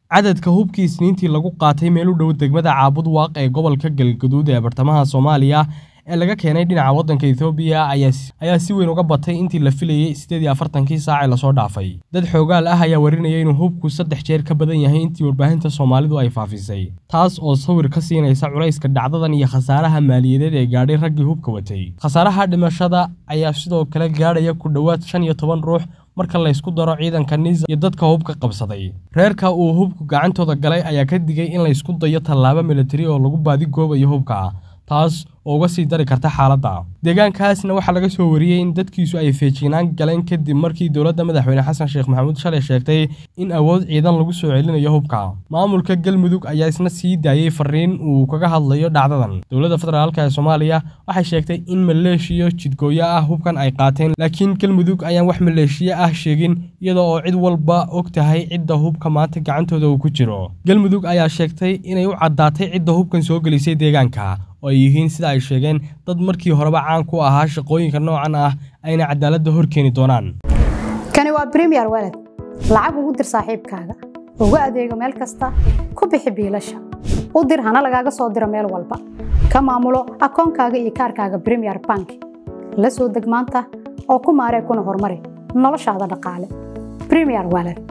cadadka hubkii isniintii lagu qaatay meel u dhow degmada caabud waaq ee gobolka galgaduud ee bartamaha soomaaliya ee laga keenay dhinaca waddanka ethoobiya ayaa si weyn uga batay intii la filayey siddeed iyo afartankii saac ee lasoo dhaafay dad xoogaal ah ayaa warinaya inuu hubku saddex jeer ka badan yahay intii warbaahinta soomaalidu ay faafisay taas oo sawir ka siinaysa culayska dhacdadan iyo khasaaraha maaliyadeed ee gaadhay raggii hubka watay khasaaraha dhimashada ayaa sidoo kale gaadhaya ku dhowaad shan iyo toban ruux marka laysku daro ciidanka niza iyo dadka hubka qabsaday reerka uu hubku gacantooda galay ayaa ka digay in laysku dayo tallaabo militari oo lagu baadigoobayo hubka taas oo uga sii dari karta xaaladda deegaankaasna waxaa laga soo wariyey in dadkiisu ay feejignaan galeen kadib markii dowladda madaxweyne xasan sheekh maxamuud shalay sheegtay in awood ciidan lagu soo celinayo hubka maamulka galmudug ayaa isna sii daayey fariin uu kaga hadlayo dhacdadan dowladda federaalk ee soomaaliya waxay sheegtay in maleeshiyo jidgooyo ah hubkan ay qaateen laakiin galmudug ayaan wax maleeshiyo ah sheegin iyada oo cid walba og tahay cidda hubka maanta gacantooda uu ku jiro galmudug ayaa sheegtay inay u caddaatay cidda hubkan soo gelisay deegaanka oo ay yihiin sida ay sheegeen dad markii horeba caan ku ahaa shaqooyinka noocan ah ayna cadaaladda hor keeni doonaan kani waa bremiyer waled lacag ugu dir saaxiibkaaga ugu adeego meel kasta ku bixi biilasha u dir hana lagaaga soo diro meel walba ka maamulo akoonkaaga iyo kaarkaaga bremiyer bank la soo deg maanta oo ku maaree kuna horumari noloshaada dhaqaale bremiyer waled